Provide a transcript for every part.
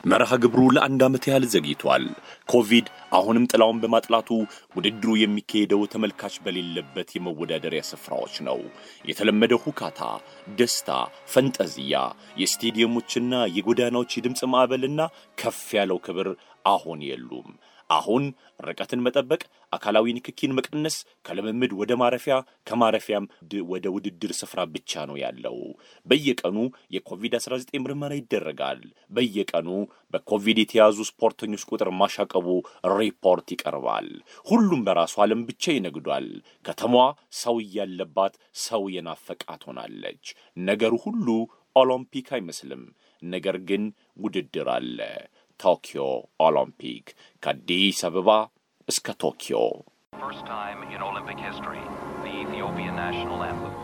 መርሃ ግብሩ ለአንድ ዓመት ያህል ዘግይቷል። ኮቪድ አሁንም ጥላውን በማጥላቱ ውድድሩ የሚካሄደው ተመልካች በሌለበት የመወዳደሪያ ስፍራዎች ነው። የተለመደው ሁካታ፣ ደስታ፣ ፈንጠዝያ፣ የስቴዲየሞችና የጎዳናዎች የድምፅ ማዕበልና ከፍ ያለው ክብር አሁን የሉም። አሁን ርቀትን መጠበቅ፣ አካላዊ ንክኪን መቀነስ፣ ከልምምድ ወደ ማረፊያ ከማረፊያም ወደ ውድድር ስፍራ ብቻ ነው ያለው። በየቀኑ የኮቪድ-19 ምርመራ ይደረጋል። በየቀኑ በኮቪድ የተያዙ ስፖርተኞች ቁጥር ማሻቀቡ ሪፖርት ይቀርባል። ሁሉም በራሱ ዓለም ብቻ ይነግዷል። ከተማዋ ሰው እያለባት ሰው የናፈቃት ሆናለች። ነገሩ ሁሉ ኦሎምፒክ አይመስልም። ነገር ግን ውድድር አለ። ቶኪዮ ኦሎምፒክ ከአዲስ አበባ እስከ ቶኪዮ First time in Olympic history, the Ethiopian national anthem.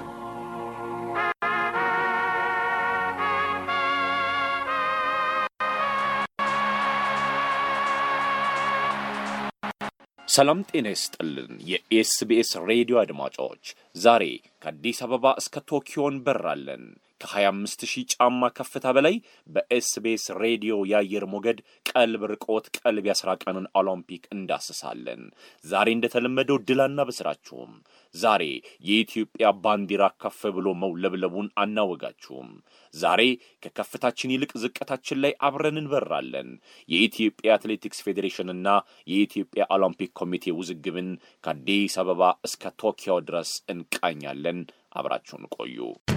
ሰላም ጤና ይስጥልን። የኤስቢኤስ ሬዲዮ አድማጮች ዛሬ ከአዲስ አበባ እስከ ቶኪዮ እንበራለን። ከ25 ሺህ ጫማ ከፍታ በላይ በኤስቢኤስ ሬዲዮ የአየር ሞገድ ቀልብ ርቆት ቀልብ ያስራቀንን ኦሎምፒክ እንዳስሳለን። ዛሬ እንደተለመደው ድል አናበስራችሁም። ዛሬ የኢትዮጵያ ባንዲራ ከፍ ብሎ መውለብለቡን አናወጋችሁም። ዛሬ ከከፍታችን ይልቅ ዝቅታችን ላይ አብረን እንበራለን። የኢትዮጵያ አትሌቲክስ ፌዴሬሽንና የኢትዮጵያ ኦሎምፒክ ኮሚቴ ውዝግብን ከአዲስ አበባ እስከ ቶኪዮ ድረስ እንቃኛለን። አብራችሁን ቆዩ።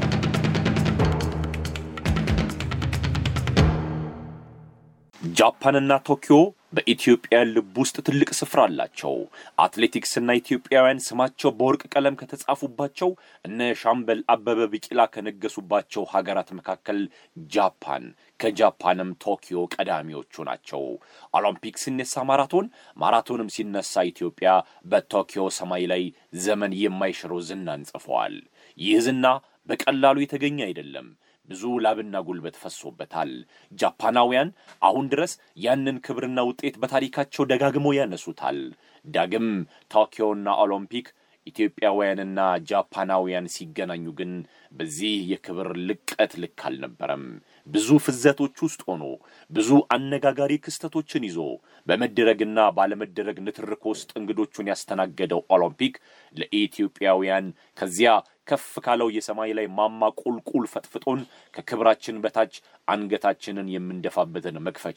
ጃፓንና ቶኪዮ በኢትዮጵያ ልብ ውስጥ ትልቅ ስፍራ አላቸው። አትሌቲክስና ኢትዮጵያውያን ስማቸው በወርቅ ቀለም ከተጻፉባቸው እነ ሻምበል አበበ ቢቂላ ከነገሱባቸው ሀገራት መካከል ጃፓን፣ ከጃፓንም ቶኪዮ ቀዳሚዎቹ ናቸው። ኦሎምፒክ ሲነሳ ማራቶን፣ ማራቶንም ሲነሳ ኢትዮጵያ በቶኪዮ ሰማይ ላይ ዘመን የማይሽረው ዝናን ጽፈዋል። ይህ ዝና በቀላሉ የተገኘ አይደለም። ብዙ ላብና ጉልበት ፈሶበታል። ጃፓናውያን አሁን ድረስ ያንን ክብርና ውጤት በታሪካቸው ደጋግመው ያነሱታል። ዳግም ቶኪዮና ኦሎምፒክ ኢትዮጵያውያንና ጃፓናውያን ሲገናኙ ግን በዚህ የክብር ልቀት ልክ አልነበረም። ብዙ ፍዘቶች ውስጥ ሆኖ ብዙ አነጋጋሪ ክስተቶችን ይዞ በመደረግና ባለመደረግ ንትርክ ውስጥ እንግዶቹን ያስተናገደው ኦሎምፒክ ለኢትዮጵያውያን ከዚያ ከፍ ካለው የሰማይ ላይ ማማ ቁልቁል ፈጥፍጦን ከክብራችን በታች አንገታችንን የምንደፋበትን መክፈቻ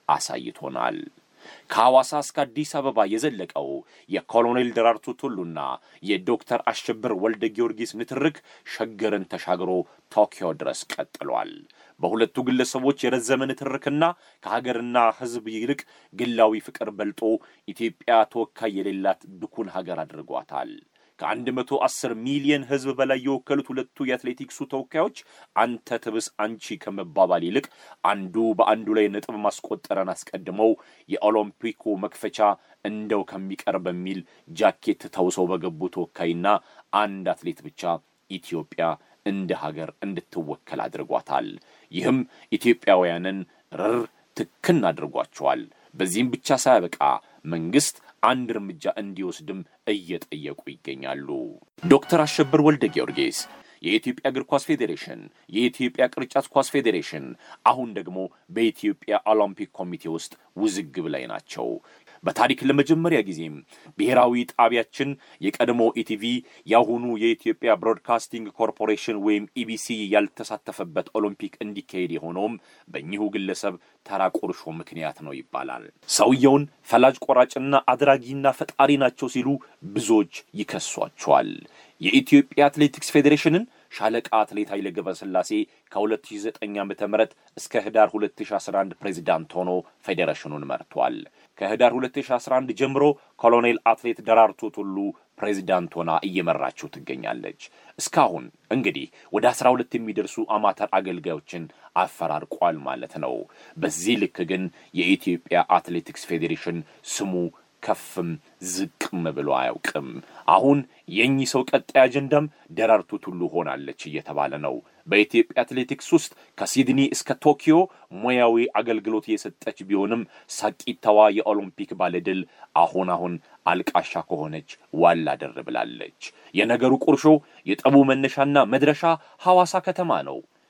አሳይቶናል። ከሐዋሳ እስከ አዲስ አበባ የዘለቀው የኮሎኔል ደራርቱ ቱሉና የዶክተር አሸብር ወልደ ጊዮርጊስ ንትርክ ሸገርን ተሻግሮ ቶኪዮ ድረስ ቀጥሏል። በሁለቱ ግለሰቦች የረዘመ ንትርክና ከሀገርና ሕዝብ ይልቅ ግላዊ ፍቅር በልጦ ኢትዮጵያ ተወካይ የሌላት ብኩን ሀገር አድርጓታል። ከአንድ መቶ አስር ሚሊየን ሕዝብ በላይ የወከሉት ሁለቱ የአትሌቲክሱ ተወካዮች አንተ ትብስ አንቺ ከመባባል ይልቅ አንዱ በአንዱ ላይ ነጥብ ማስቆጠረን አስቀድመው የኦሎምፒኩ መክፈቻ እንደው ከሚቀር በሚል ጃኬት ተውሰው በገቡ ተወካይና አንድ አትሌት ብቻ ኢትዮጵያ እንደ ሀገር እንድትወከል አድርጓታል። ይህም ኢትዮጵያውያንን ርር ትክን አድርጓቸዋል። በዚህም ብቻ ሳያበቃ መንግስት አንድ እርምጃ እንዲወስድም እየጠየቁ ይገኛሉ። ዶክተር አሸብር ወልደ ጊዮርጊስ የኢትዮጵያ እግር ኳስ ፌዴሬሽን፣ የኢትዮጵያ ቅርጫት ኳስ ፌዴሬሽን አሁን ደግሞ በኢትዮጵያ ኦሎምፒክ ኮሚቴ ውስጥ ውዝግብ ላይ ናቸው። በታሪክ ለመጀመሪያ ጊዜም ብሔራዊ ጣቢያችን የቀድሞ ኢቲቪ የአሁኑ የኢትዮጵያ ብሮድካስቲንግ ኮርፖሬሽን ወይም ኢቢሲ ያልተሳተፈበት ኦሎምፒክ እንዲካሄድ የሆነውም በእኚሁ ግለሰብ ተራ ቁርሾ ምክንያት ነው ይባላል። ሰውየውን ፈላጭ ቆራጭና አድራጊና ፈጣሪ ናቸው ሲሉ ብዙዎች ይከሷቸዋል። የኢትዮጵያ አትሌቲክስ ፌዴሬሽንን ሻለቃ አትሌት ኃይለ ገብረስላሴ ከ2009 ዓ ም እስከ ህዳር 2011 ፕሬዚዳንት ሆኖ ፌዴሬሽኑን መርቷል። ከህዳር 2011 ጀምሮ ኮሎኔል አትሌት ደራርቱ ቱሉ ፕሬዚዳንት ሆና እየመራችው ትገኛለች። እስካሁን እንግዲህ ወደ 12 የሚደርሱ አማተር አገልጋዮችን አፈራርቋል ማለት ነው። በዚህ ልክ ግን የኢትዮጵያ አትሌቲክስ ፌዴሬሽን ስሙ ከፍም ዝቅም ብሎ አያውቅም። አሁን የእኚህ ሰው ቀጣይ አጀንዳም ደራርቱ ቱሉ ሆናለች እየተባለ ነው። በኢትዮጵያ አትሌቲክስ ውስጥ ከሲድኒ እስከ ቶኪዮ ሙያዊ አገልግሎት የሰጠች ቢሆንም ሳቂታዋ የኦሎምፒክ ባለድል አሁን አሁን አልቃሻ ከሆነች ዋላ ደር ብላለች። የነገሩ ቁርሾ የጠቡ መነሻና መድረሻ ሐዋሳ ከተማ ነው።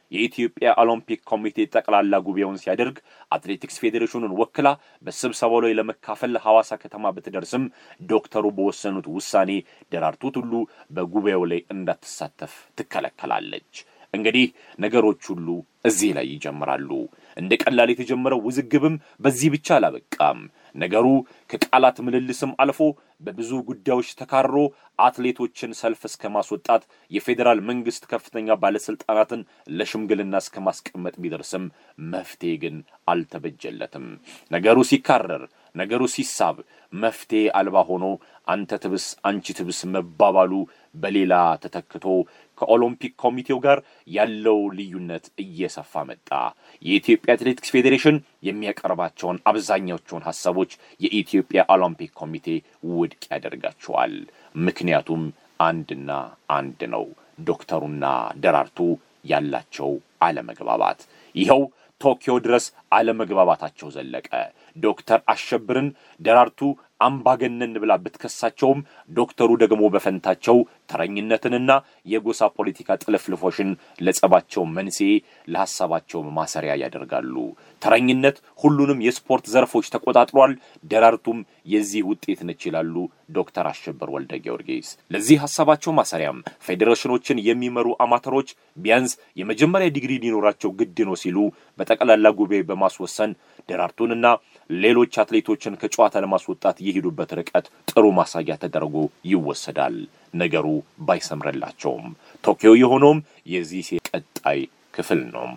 የኢትዮጵያ ኦሎምፒክ ኮሚቴ ጠቅላላ ጉባኤውን ሲያደርግ አትሌቲክስ ፌዴሬሽኑን ወክላ በስብሰባው ላይ ለመካፈል ሐዋሳ ከተማ ብትደርስም ዶክተሩ በወሰኑት ውሳኔ ደራርቱ ቱሉ በጉባኤው ላይ እንዳትሳተፍ ትከለከላለች። እንግዲህ ነገሮች ሁሉ እዚህ ላይ ይጀምራሉ። እንደ ቀላል የተጀመረው ውዝግብም በዚህ ብቻ አላበቃም። ነገሩ ከቃላት ምልልስም አልፎ በብዙ ጉዳዮች ተካሮ አትሌቶችን ሰልፍ እስከ ማስወጣት የፌዴራል መንግስት ከፍተኛ ባለስልጣናትን ለሽምግልና እስከ ማስቀመጥ ቢደርስም መፍትሄ ግን አልተበጀለትም። ነገሩ ሲካረር፣ ነገሩ ሲሳብ መፍትሄ አልባ ሆኖ አንተ ትብስ አንቺ ትብስ መባባሉ በሌላ ተተክቶ ከኦሎምፒክ ኮሚቴው ጋር ያለው ልዩነት እየሰፋ መጣ። የኢትዮጵያ አትሌቲክስ ፌዴሬሽን የሚያቀርባቸውን አብዛኛዎቹን ሀሳቦች የኢትዮጵያ ኦሎምፒክ ኮሚቴ ውድቅ ያደርጋቸዋል። ምክንያቱም አንድና አንድ ነው፣ ዶክተሩና ደራርቱ ያላቸው አለመግባባት። ይኸው ቶኪዮ ድረስ አለመግባባታቸው ዘለቀ። ዶክተር አሸብርን ደራርቱ አምባገነን ብላ ብትከሳቸውም ዶክተሩ ደግሞ በፈንታቸው ተረኝነትንና የጎሳ ፖለቲካ ጥልፍልፎሽን ለጸባቸው መንስኤ ለሐሳባቸው ማሰሪያ ያደርጋሉ። ተረኝነት ሁሉንም የስፖርት ዘርፎች ተቆጣጥሯል፣ ደራርቱም የዚህ ውጤት ነች ይላሉ ዶክተር አሸብር ወልደ ጊዮርጊስ። ለዚህ ሐሳባቸው ማሰሪያም ፌዴሬሽኖችን የሚመሩ አማተሮች ቢያንስ የመጀመሪያ ዲግሪ ሊኖራቸው ግድ ነው ሲሉ በጠቅላላ ጉባኤ በማስወሰን ደራርቱንና ሌሎች አትሌቶችን ከጨዋታ ለማስወጣት የሄዱበት ርቀት ጥሩ ማሳያ ተደርጎ ይወሰዳል። ነገሩ ባይሰምረላቸውም ቶኪዮ የሆነውም የዚህ ቀጣይ ክፍል ነው።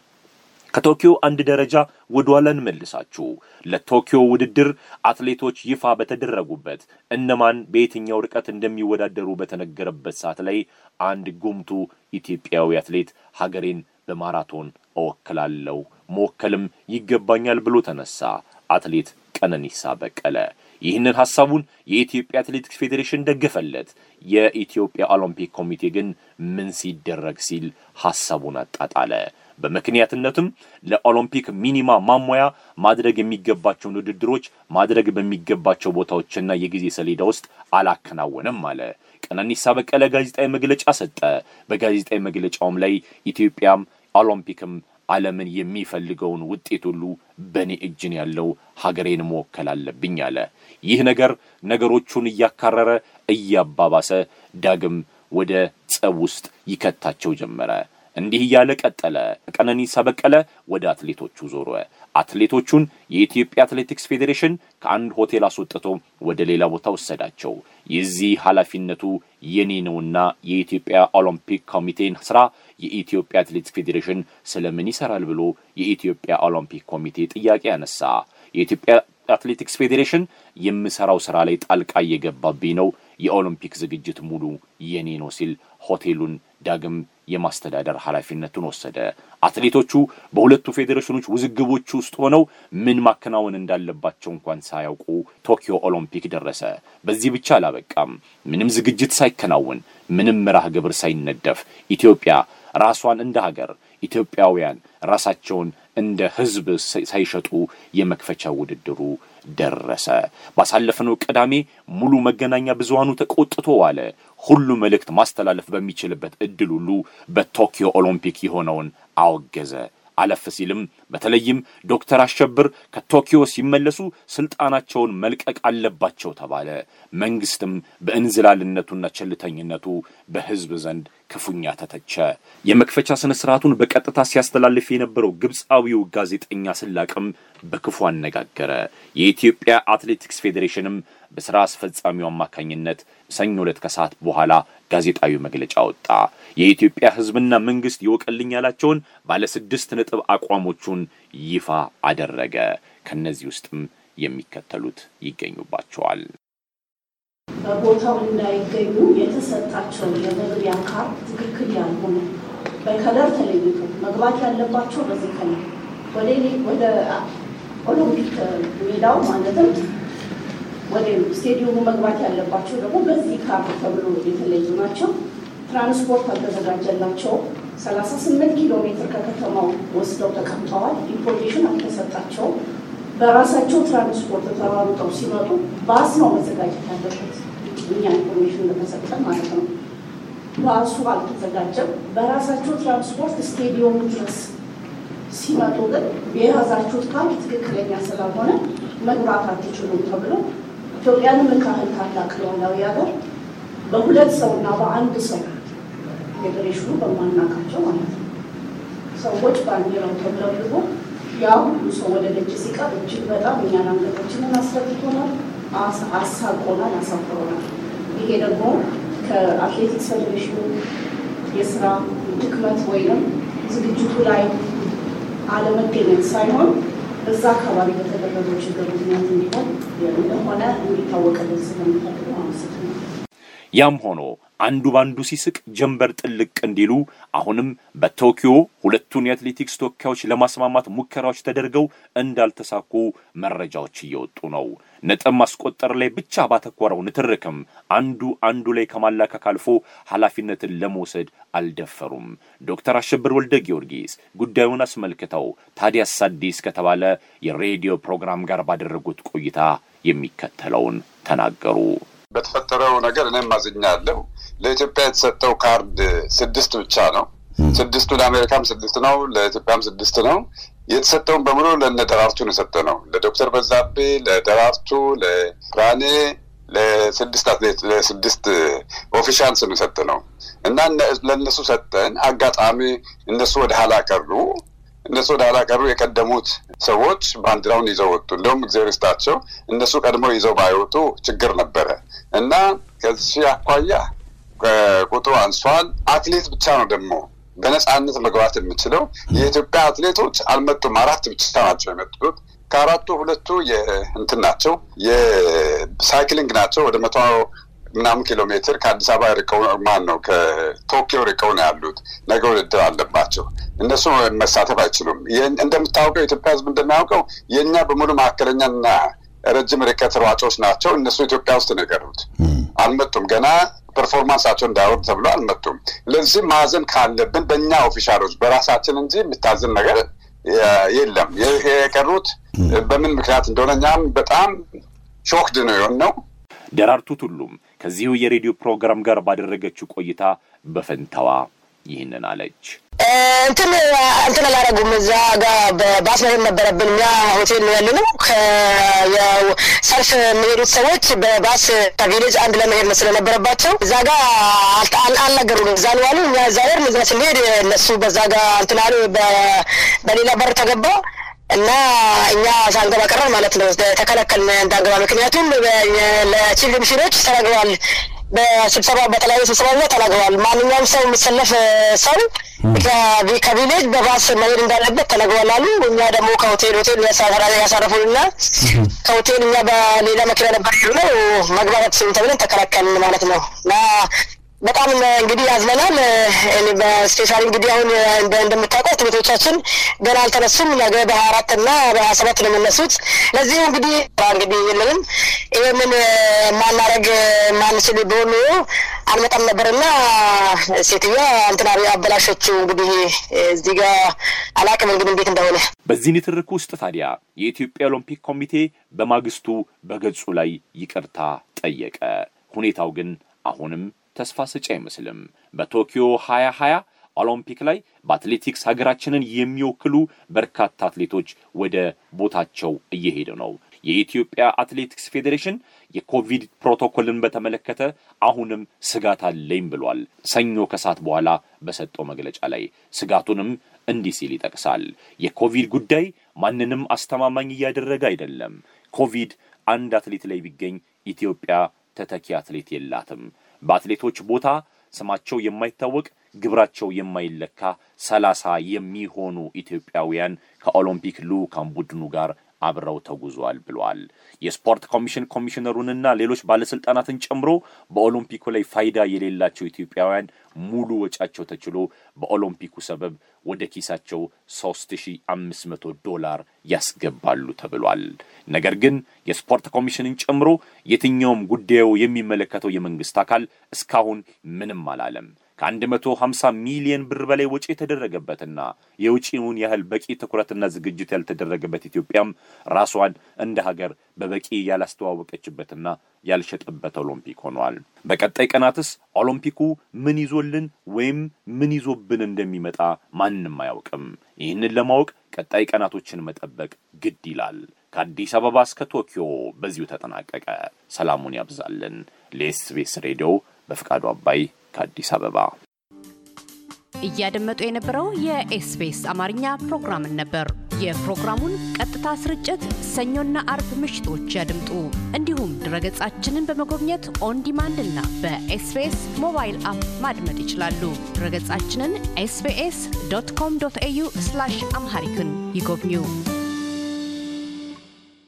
ከቶኪዮ አንድ ደረጃ ወደ ኋላ እንመልሳችሁ። ለቶኪዮ ውድድር አትሌቶች ይፋ በተደረጉበት እነማን በየትኛው ርቀት እንደሚወዳደሩ በተነገረበት ሰዓት ላይ አንድ ጉምቱ ኢትዮጵያዊ አትሌት ሀገሬን በማራቶን እወክላለሁ መወከልም ይገባኛል ብሎ ተነሳ። አትሌት ቀነኒሳ በቀለ ይህንን ሐሳቡን የኢትዮጵያ አትሌቲክስ ፌዴሬሽን ደገፈለት። የኢትዮጵያ ኦሎምፒክ ኮሚቴ ግን ምን ሲደረግ ሲል ሐሳቡን አጣጣለ። በምክንያትነትም ለኦሎምፒክ ሚኒማ ማሟያ ማድረግ የሚገባቸውን ውድድሮች ማድረግ በሚገባቸው ቦታዎችና የጊዜ ሰሌዳ ውስጥ አላከናወነም አለ። ቀነኒሳ በቀለ ጋዜጣዊ መግለጫ ሰጠ። በጋዜጣዊ መግለጫውም ላይ ኢትዮጵያም ኦሎምፒክም ዓለምን የሚፈልገውን ውጤት ሁሉ በእኔ እጅን ያለው ሀገሬን መወከል አለብኝ አለ። ይህ ነገር ነገሮቹን እያካረረ እያባባሰ ዳግም ወደ ጸብ ውስጥ ይከታቸው ጀመረ። እንዲህ እያለ ቀጠለ። ቀነኒሳ በቀለ ወደ አትሌቶቹ ዞረ። አትሌቶቹን የኢትዮጵያ አትሌቲክስ ፌዴሬሽን ከአንድ ሆቴል አስወጥቶ ወደ ሌላ ቦታ ወሰዳቸው። የዚህ ኃላፊነቱ የኔ ነውና የኢትዮጵያ ኦሎምፒክ ኮሚቴን ስራ የኢትዮጵያ አትሌቲክስ ፌዴሬሽን ስለምን ይሰራል ብሎ የኢትዮጵያ ኦሎምፒክ ኮሚቴ ጥያቄ አነሳ። የኢትዮጵያ አትሌቲክስ ፌዴሬሽን የምሰራው ስራ ላይ ጣልቃ እየገባብኝ ነው፣ የኦሎምፒክ ዝግጅት ሙሉ የኔ ነው ሲል ሆቴሉን ዳግም የማስተዳደር ኃላፊነቱን ወሰደ። አትሌቶቹ በሁለቱ ፌዴሬሽኖች ውዝግቦች ውስጥ ሆነው ምን ማከናወን እንዳለባቸው እንኳን ሳያውቁ ቶኪዮ ኦሎምፒክ ደረሰ። በዚህ ብቻ አላበቃም። ምንም ዝግጅት ሳይከናወን፣ ምንም መርሃ ግብር ሳይነደፍ ኢትዮጵያ ራሷን እንደ ሀገር ኢትዮጵያውያን ራሳቸውን እንደ ሕዝብ ሳይሸጡ የመክፈቻ ውድድሩ ደረሰ። ባሳለፍነው ቅዳሜ ሙሉ መገናኛ ብዙሃኑ ተቆጥቶ ዋለ። ሁሉ መልእክት ማስተላለፍ በሚችልበት እድል ሁሉ በቶኪዮ ኦሎምፒክ የሆነውን አወገዘ። አለፍ ሲልም በተለይም ዶክተር አሸብር ከቶኪዮ ሲመለሱ ስልጣናቸውን መልቀቅ አለባቸው ተባለ። መንግስትም በእንዝላልነቱና ቸልተኝነቱ በህዝብ ዘንድ ክፉኛ ተተቸ። የመክፈቻ ስነ ስርዓቱን በቀጥታ ሲያስተላልፍ የነበረው ግብፃዊው ጋዜጠኛ ስላቅም በክፉ አነጋገረ። የኢትዮጵያ አትሌቲክስ ፌዴሬሽንም በስራ አስፈጻሚው አማካኝነት ሰኞ ዕለት ከሰዓት በኋላ ጋዜጣዊ መግለጫ ወጣ። የኢትዮጵያ ህዝብና መንግስት ይወቀልኝ ያላቸውን ባለ ስድስት ነጥብ አቋሞቹን ይፋ አደረገ። ከነዚህ ውስጥም የሚከተሉት ይገኙባቸዋል። በቦታው እንዳይገኙ የተሰጣቸው የመግቢያ ካርድ ትክክል ያልሆነ በከለር ተለይቶ መግባት ያለባቸው በዚህ ከለር ወደ ወደ ኦሎምፒክ ሜዳው ማለትም ወደ ስቴዲየሙ መግባት ያለባቸው ደግሞ በዚህ ካርድ ተብሎ የተለዩ ናቸው። ትራንስፖርት አልተዘጋጀላቸው። 38 ኪሎ ሜትር ከከተማው ወስደው ተቀምጠዋል። ኢንፎርሜሽን አልተሰጣቸውም። በራሳቸው ትራንስፖርት ተሯሩጠው ሲመጡ ባስ ነው መዘጋጀት ያለበት፣ እኛ ኢንፎርሜሽን እንደተሰጠን ማለት ነው። ባሱ አልተዘጋጀም። በራሳቸው ትራንስፖርት ስቴዲየሙ ድረስ ሲመጡ ግን የያዛችሁት ካርድ ትክክለኛ ስላልሆነ መግባት አትችሉም ተብሎ ኢትዮጵያንም ካህል ታላቅ ሉዓላዊ ሀገር በሁለት ሰው እና በአንድ ሰው ፌዴሬሽኑ በማናቃቸው ማለት ነው ሰዎች ባንዲራው ተብለብልቦ ያ ሁሉ ሰው ወደ ደጅ ሲቀር እጅግ በጣም እኛን አንገታችንን አስረድቶናል፣ አሳቆናል፣ አሳፍሮናል። ይሄ ደግሞ ከአትሌቲክስ ፌዴሬሽኑ የስራ ድክመት ወይም ዝግጅቱ ላይ አለመገኘት ሳይሆን እዛ አካባቢ በተደረገው ችግር ምክንያት እንዲሆን እንደሆነ እንዲታወቅልን ስለሚፈልግ አመሰግናለሁ። ያም ሆኖ አንዱ ባንዱ ሲስቅ ጀንበር ጥልቅ እንዲሉ አሁንም በቶኪዮ ሁለቱን የአትሌቲክስ ተወካዮች ለማስማማት ሙከራዎች ተደርገው እንዳልተሳኩ መረጃዎች እየወጡ ነው። ነጥብ ማስቆጠር ላይ ብቻ ባተኮረው ንትርክም አንዱ አንዱ ላይ ከማላከክ አልፎ ኃላፊነትን ለመውሰድ አልደፈሩም። ዶክተር አሸብር ወልደ ጊዮርጊስ ጉዳዩን አስመልክተው ታዲያስ አዲስ ከተባለ የሬዲዮ ፕሮግራም ጋር ባደረጉት ቆይታ የሚከተለውን ተናገሩ። በተፈጠረው ነገር እኔም አዝኛለሁ። ለኢትዮጵያ የተሰጠው ካርድ ስድስት ብቻ ነው። ስድስቱ ለአሜሪካም ስድስት ነው፣ ለኢትዮጵያም ስድስት ነው። የተሰጠውን በሙሉ ለነ ደራርቱ ነው የሰጠ ነው። ለዶክተር በዛቤ፣ ለደራርቱ፣ ለብርሃኔ፣ ለስድስት አትሌት ለስድስት ኦፊሻልስ ነው የሰጠ ነው እና ለእነሱ ሰጠን። አጋጣሚ እነሱ ወደ ኋላ ቀሩ። እነሱ ወደ ኋላ ቀሩ። የቀደሙት ሰዎች ባንዲራውን ይዘው ወጡ። እንደውም እግዚአብሔር ይስጣቸው እነሱ ቀድመው ይዘው ባይወጡ ችግር ነበረ እና ከዚህ አኳያ ቁጥሩ አንሷል። አትሌት ብቻ ነው ደግሞ በነፃነት መግባት የምችለው። የኢትዮጵያ አትሌቶች አልመጡም። አራት ብቻ ናቸው የመጡት። ከአራቱ ሁለቱ የእንትን ናቸው የሳይክሊንግ ናቸው። ወደ መቶ ምናምን ኪሎ ሜትር ከአዲስ አበባ ርቀው ማን ነው ከቶኪዮ ርቀው ነው ያሉት። ነገ ውድድር አለባቸው። እነሱ መሳተፍ አይችሉም። እንደምታውቀው የኢትዮጵያ ሕዝብ እንደሚያውቀው የእኛ በሙሉ መካከለኛና ረጅም ርቀት ሯጮች ናቸው። እነሱ ኢትዮጵያ ውስጥ ነው የቀሩት። አልመጡም። ገና ፐርፎርማንሳቸው እንዳያወርድ ተብሎ አልመጡም። ለዚህ ማዘን ካለብን በእኛ ኦፊሻሎች በራሳችን እንጂ የሚታዘን ነገር የለም። የቀሩት በምን ምክንያት እንደሆነ እኛም በጣም ሾክድ ነው የሆነው። ደራርቱ ቱሉም ከዚሁ የሬዲዮ ፕሮግራም ጋር ባደረገችው ቆይታ በፈንታዋ ይህንን አለች። እንትን እንትን አላደረጉም። እዛ ጋር በባስ መሄድ ነበረብን። እኛ ሆቴል ነው ያለነው። ሰልፍ የሚሄዱት ሰዎች በባስ ከቪሌጅ አንድ ለመሄድ ስለነበረባቸው እዛ ጋር አልነገሩንም። እዛ ነው ያሉ። እኛ እዛ ሄድ እዛ ስንሄድ እነሱ በዛ ጋር እንትን አሉ። በሌላ በር ተገባ እና እኛ ሳንገባ ቀረን ማለት ነው። ተከለከልን እንዳንገባ። ምክንያቱም ለቺፍ ሚሽኖች ተነግረዋል። በስብሰባ በተለያዩ ስብሰባ ላይ ተነግረዋል። ማንኛውም ሰው የሚሰለፍ ሰው ከቪሌጅ በባስ መሄድ እንዳለበት ተነግሯል አሉ። እኛ ደግሞ ከሆቴል ሆቴል ያሳረፉንና ከሆቴል እኛ በሌላ መኪና ነበር ነው መግባት ተብለን ተከለከልን ማለት ነው እና በጣም እንግዲህ ያዝለናል። በስፔሻሊ እንግዲህ አሁን እንደምታውቀው አትሌቶቻችን ገና አልተነሱም። ነገ በሀያ አራት እና በሀያ ሰባት ነው የምነሱት። ለዚሁ እንግዲህ እንግዲህ የለንም ይህንን ማናረግ ማንችል በሆኑ አልመጣም ነበርና ሴትዮዋ እንትና አበላሸችው። እንግዲህ እዚህ ጋር አላቅም እንግዲህ እንዴት እንደሆነ። በዚህ ንትርክ ውስጥ ታዲያ የኢትዮጵያ ኦሎምፒክ ኮሚቴ በማግስቱ በገጹ ላይ ይቅርታ ጠየቀ። ሁኔታው ግን አሁንም ተስፋ ሰጪ አይመስልም። በቶኪዮ 2020 ኦሎምፒክ ላይ በአትሌቲክስ ሀገራችንን የሚወክሉ በርካታ አትሌቶች ወደ ቦታቸው እየሄዱ ነው። የኢትዮጵያ አትሌቲክስ ፌዴሬሽን የኮቪድ ፕሮቶኮልን በተመለከተ አሁንም ስጋት አለኝ ብሏል። ሰኞ ከሰዓት በኋላ በሰጠው መግለጫ ላይ ስጋቱንም እንዲህ ሲል ይጠቅሳል። የኮቪድ ጉዳይ ማንንም አስተማማኝ እያደረገ አይደለም። ኮቪድ አንድ አትሌት ላይ ቢገኝ ኢትዮጵያ ተተኪ አትሌት የላትም። በአትሌቶች ቦታ ስማቸው የማይታወቅ ግብራቸው የማይለካ ሰላሳ የሚሆኑ ኢትዮጵያውያን ከኦሎምፒክ ልዑካን ቡድኑ ጋር አብረው ተጉዟል ብለዋል። የስፖርት ኮሚሽን ኮሚሽነሩንና ሌሎች ባለስልጣናትን ጨምሮ በኦሎምፒኩ ላይ ፋይዳ የሌላቸው ኢትዮጵያውያን ሙሉ ወጫቸው ተችሎ በኦሎምፒኩ ሰበብ ወደ ኪሳቸው 3500 ዶላር ያስገባሉ ተብሏል። ነገር ግን የስፖርት ኮሚሽንን ጨምሮ የትኛውም ጉዳዩ የሚመለከተው የመንግስት አካል እስካሁን ምንም አላለም። ከ150 ሚሊዮን ብር በላይ ወጪ የተደረገበትና የውጪውን ያህል በቂ ትኩረትና ዝግጅት ያልተደረገበት ኢትዮጵያም ራሷን እንደ ሀገር በበቂ ያላስተዋወቀችበትና ያልሸጠበት ኦሎምፒክ ሆኗል። በቀጣይ ቀናትስ ኦሎምፒኩ ምን ይዞልን ወይም ምን ይዞብን እንደሚመጣ ማንም አያውቅም። ይህንን ለማወቅ ቀጣይ ቀናቶችን መጠበቅ ግድ ይላል። ከአዲስ አበባ እስከ ቶኪዮ በዚሁ ተጠናቀቀ። ሰላሙን ያብዛልን። ለኤስቢኤስ ሬዲዮ በፍቃዱ አባይ ከአዲስ አበባ። እያደመጡ የነበረው የኤስቢኤስ አማርኛ ፕሮግራምን ነበር። የፕሮግራሙን ቀጥታ ስርጭት ሰኞና አርብ ምሽቶች ያድምጡ። እንዲሁም ድረገጻችንን በመጎብኘት ኦን ዲማንድ እና በኤስቢኤስ ሞባይል አፕ ማድመጥ ይችላሉ። ድረገጻችንን ኤስቢኤስ ዶት ኮም ዶት ኤዩ አምሃሪክን ይጎብኙ።